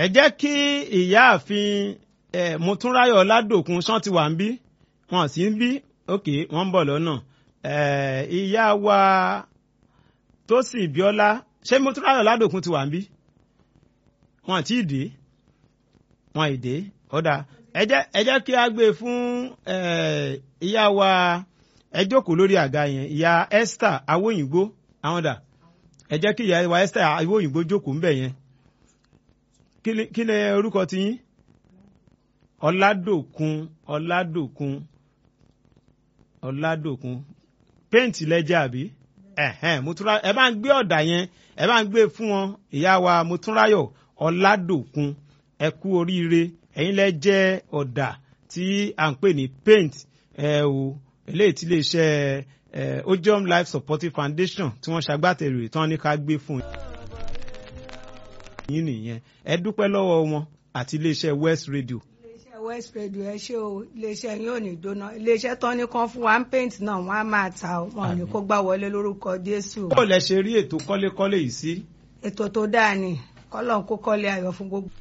ẹ jẹ́ kí ìyáàfin ẹ mutúnráyọ̀ ọládòkun ṣán ti wà ń bí wọn sì ń bí ok wọ́n ń bọ̀ lọ́nà ẹ ìyá wa Tósìn Bíọ́lá ṣé mutúnráyọ̀ ọládòkun ti wà ń bí wọn àti ìdè wọn ìdè ọ̀dà ẹ jẹ́ ẹ jẹ́ kí a gbé fún ẹ ìyá wa ẹ jókòó lórí àga yẹn ìyá Esther awóyìnbó àwọn dà ẹ jẹ́ kí ìyá wa Esther awóyìnbó jókòó ńbẹ̀ yẹn kí ni kí ni orúkọ ti yín ọládòkun ọládòkun ọládòkun péǹtì lẹ́jẹ̀ àbí ẹ̀hẹ́n mutúnra ẹ bá ń gbé ọ̀dà yẹn ẹ bá ń gbé fún wọn ìyá wa mutúnráyọ̀ ọládòkun ẹ kú oríire ẹ̀yin lẹ jẹ́ ọ̀dà tí à ń pè ní paint ẹ o eléyìí tí iléeṣẹ́ ẹ ojom life supportive foundation tí wọ́n ṣagbátẹrù ìtàn ní ká gbé fún yín nìyẹn ẹ dúpẹ́ lọ́wọ́ wọn àti iléeṣẹ́ west radio iléeṣẹ́ west radio ẹ ṣé o iléeṣẹ́ yín ò ní jóná iléeṣẹ́ tán ní kan fún wa ń paint náà wọ́n á máa ta ọ wọn ò ní kó gbá wọlé lórúkọ jésù bó lẹ ṣe rí ètò kọ́lékọ́lé yìí sí ètò tó dáa ni kọ́lọ́n kó kọ́lé ayọ̀ fún gbogbo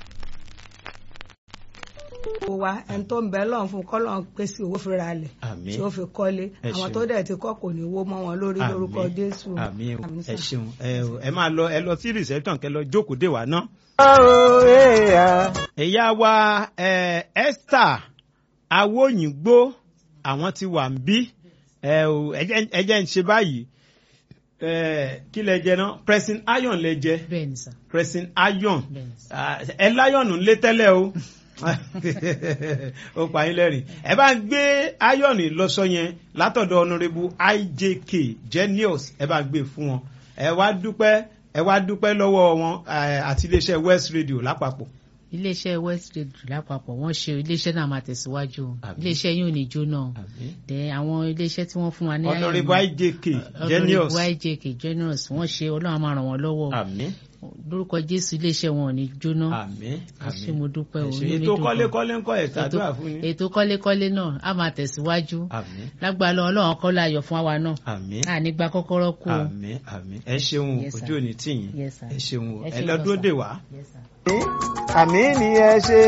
wa ẹni tó ń bẹ lọ́n fún kọ́lọ́n pèsè owó fúnra rẹ̀ Àmín. tí ó fi kọ́lé Ẹ àwọn ṣeun. tó dẹ̀ ti kọ́ kò ní wó mọ́ wọn lórí lórúkọ Àmín. jésù àmín o Àmín ẹ sà. ṣeun ẹ o, ẹ máa lọ ẹ lọ sí reception kẹ lọ jókòó dè wá náà. ìyá wa ẹ, Esther awóyìnbó àwọn ti wà ń bí ẹ o, ẹ jẹ́- ẹ jẹ́ ń ṣe báyìí ẹ, kí lẹ jẹ náà pressing iron lẹ jẹ bẹ́ẹ̀ ni sà pressing iron bẹ́ẹ̀ ni sà. Ah, ẹ láyọ̀nù ńlé tẹ́lẹ̀ o ó pa yín lẹ́rìn ẹ bá ń gbé ayọ̀nù lọ́sọ yẹn látọ̀dọ̀ ọ̀nàrẹ́bù IJK Genius ẹ bá ń gbé fún wọn ẹ wá dúpẹ́ ẹ wá dúpẹ́ lọ́wọ́ wọn eh, àti iléeṣẹ́ West Radio lápapọ̀ iléeṣẹ́ west radio lápapọ̀ wọ́n ṣe iléeṣẹ́ náà máa tẹ̀síwájú o. Àmín. iléeṣẹ́ yóò ní jóná o. dẹ àwọn iléeṣẹ́ tí wọ́n fún wa ní ọ̀nàrẹ́bù IJK Genius ọ̀nàrẹ́bù IJK Genius wọ́n ṣe ọlọ́run á máa ràn wọ́n lọ́wọ́ o. àmín lórúkọ jésù iléeṣẹ́ wọn ò ní jóná àmín ẹ ṣé mo dúpẹ́ o Ẹ ṣé. inú mi ètò dùn kọ́lékọ́lé ń kọ́ ẹ̀ Ètò- ṣàdúrà fún yín ètò kọ́lékọ́lé náà á máa tẹ̀síwájú àmín lágbára Ọlọ́run ọlọ́run kọ́ láyọ̀ fún àwa náà àmín àní gba kọ́kọ́rọ́ kú o. àmín àmín ẹ ṣeun o, Yes, sir. ojú òní tì yín Yes, sir. ẹ ṣeun o Ẹ ẹ ṣé lọ gan, dúró sir. dè wá. Yes, sir. àmì ni ẹ ṣe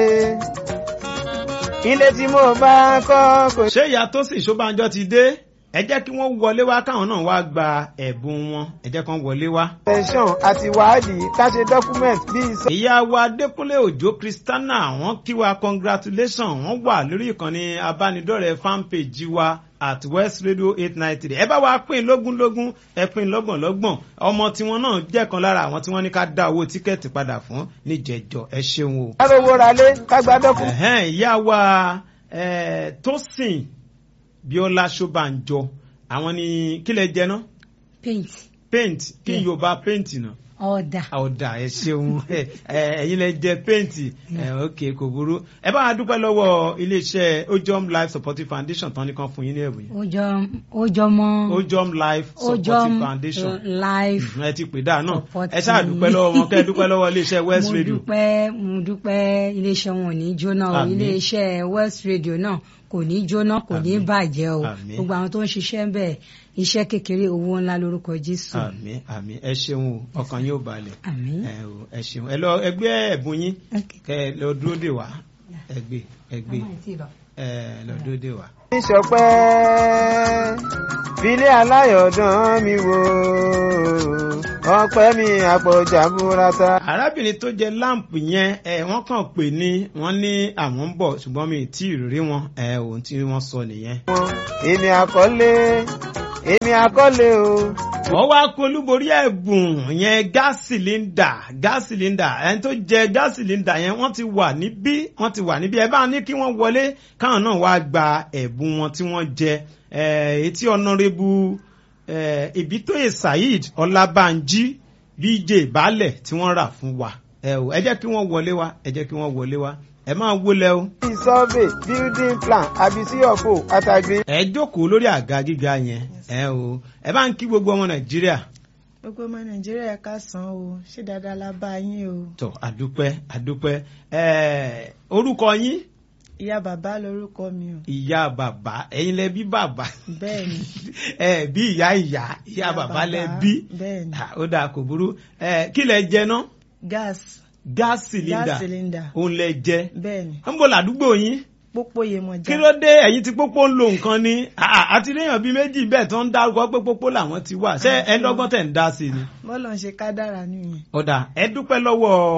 ilé tí mo bá kọ́ kò ṣé ìyá tó sì ṣọ́bànjọ́ ti dé ẹ jẹ́ kí wọ́n wọlé wá káwọn náà wá gba ẹ̀bùn wọn ẹ jẹ́ kán wọlé wá. tẹ̀sán àti wádìí ká ṣe document bíi sọ. ìyá wa adékúnlé òjó kristana wọ́n kí wa congratulation wọ́n wà lórí ìkànnì abánidọ́rẹ̀ẹ́ fanpage wa at west radio eight nine three ẹ bá wa pín lógúnlógún ẹ pín lọ́gbọ̀nlọ́gbọ̀n ọmọ tiwọn náà jẹ́ kan lára àwọn tí wọ́n ní ká dá owó tíkẹ́ẹ̀tì padà fún níjẹ̀jọ ẹ ṣeun o. ká lówó ra lé ká gba document. Ẹ̀hẹ́n, ìyá wa eh, Tósìn Bíọ́lá Ṣọ́bànjọ àwọn ni kílẹ̀ jẹ náà paint paint kí Yeah. Yorùbá paint náà ọ̀dà ọ̀dà ẹ ṣeun ẹ, ẹ̀yin lẹ jẹ paint ẹ, ok kò burú ẹ bá wa dúpẹ́ lọ́wọ́ iléeṣẹ́ Ojom Life Supportive Foundation tán ní kan fún yín ní ẹ̀bùn yìí ojọ ojọmọ Ojom Life Supportive ojọm Foundation life ẹ ti pè dáa náà Supporting. ẹ ṣáà dúpẹ́ lọ́wọ́ wọn kẹ́ ẹ dúpẹ́ lọ́wọ́ iléeṣẹ́ West mo Radio dúpẹ́ mo dúpẹ́ iléeṣẹ́ wọn ò ní jóná o Àmín. iléeṣẹ́ west radio náà kò ní jóná kò ní Àmín. bàjẹ́ o Àmín. gbogbo àwọn tó ń ṣiṣẹ́ ń bẹ̀ iṣẹ́ kékeré owó ńlá lórúkọ jésù àmín àmín ẹ ṣeun o ọkàn yóò balẹ̀ àmín ẹ o ẹ ṣeun ẹ lọ ẹgbẹ́ ẹ̀bùn yín Okay. kẹ ẹ lọ dúró dè wá ẹgbẹ́ ẹgbẹ́ ẹ lọ dúró dè wá. ìṣọpẹ́ filé aláyọ̀dán mi wò ọpẹ́ mi àpọ̀jà burata. arábìnrin tó jẹ láǹpù yẹn ẹ wọ́n kàn pè ní wọ́n ní àwọn ń bọ̀ ṣùgbọ́n mi ì tí ì rí wọn ẹ ohun tí wọ́n sọ nìyẹn. èmi àkọlé èmi àkọlé o. wọ́n wá kó olúborí ẹ̀bùn yẹn gáàsì sílíndà gáàsì sílíndà ẹni tó jẹ gáàsì sílíndà yẹn wọ́n ti wà níbí wọ́n ti wà níbí ẹ bá ní kí wọ́n wọlé káwọn náà wá gba ẹ̀bùn wọn tí wọ́n jẹ ẹ̀ etí ọ̀nàrẹ́bù ẹ̀ ìbítóyè saheed ọlábànjí bj baálẹ̀ tí wọ́n rà fún wa ẹ ò ẹ jẹ́ kí wọ́n wọlé wá ẹ jẹ́ kí wọ́n wọlé wá ẹ máa wọlé o. bíi survey building plan àbí sí ọ̀fọ̀ àtàgbé. ẹ jókòó lórí àga gíga yẹn ẹ o ẹ bá ń kí gbogbo ọmọ nàìjíríà gbogbo ọmọ nàìjíríà ká san o ṣé dáadáa la bá yín o tó àdúpẹ́ àdúpẹ́ ẹ orúkọ yín ìyá bàbá lorúkọ mi o ìyá bàbá ẹ̀yin lẹ bí bàbá bẹ́ẹ̀ ni ẹ bí ìyá ìyá ìyá bàbá lẹ bí bẹ́ẹ̀ ni Ah, ó dáa kò burú ẹ kí lẹ jẹ ná gas gas cylinder gas cylinder òun lẹ jẹ bẹ́ẹ̀ ni ń bọ̀ ládùúgbò yín pópó Yemọja kí ló dé ẹ̀yin tí pópó ń lo nǹkan ni Ah, àti léèyàn bíi méjì bẹ́ẹ̀ tó ń dárúkọ pé pópó làwọn ti wà ṣé ẹ lọ́gbọ́n tẹ̀ ń dá sí ni. bọ́ọ̀lù ń ṣe kádàrá nìyẹn. ọ̀dà ẹ dúpẹ́ lọ́wọ́